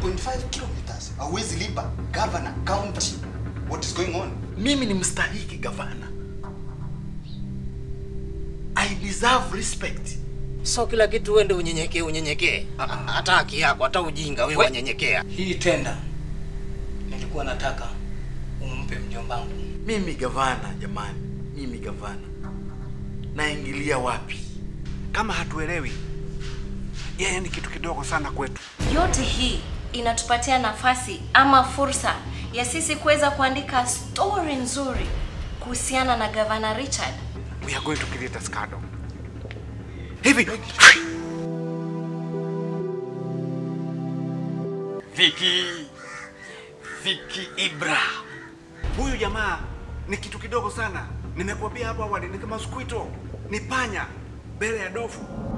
1.5 kilometers. Hauwezi lipa governor county. What is going on? Mimi ni mstahiki gavana. I deserve respect. So kila kitu uende unyenyekee unyenyekee. Ha- ha- Hata haki yako, hata ujinga wewe wanyenyekea. Hii tenda nilikuwa nataka umpe mjombangu. Mimi gavana, jamani, mimi gavana, naingilia wapi? Kama hatuelewi, yeye ni kitu kidogo sana kwetu. Yote hii inatupatia nafasi ama fursa ya sisi kuweza kuandika story nzuri kuhusiana na Gavana Richard. We are going to create a scandal. Hivi Viki, Viki Ibra, huyu jamaa ni kitu kidogo sana. Nimekuambia hapo awali, ni kama squito, ni panya mbele ya dofu.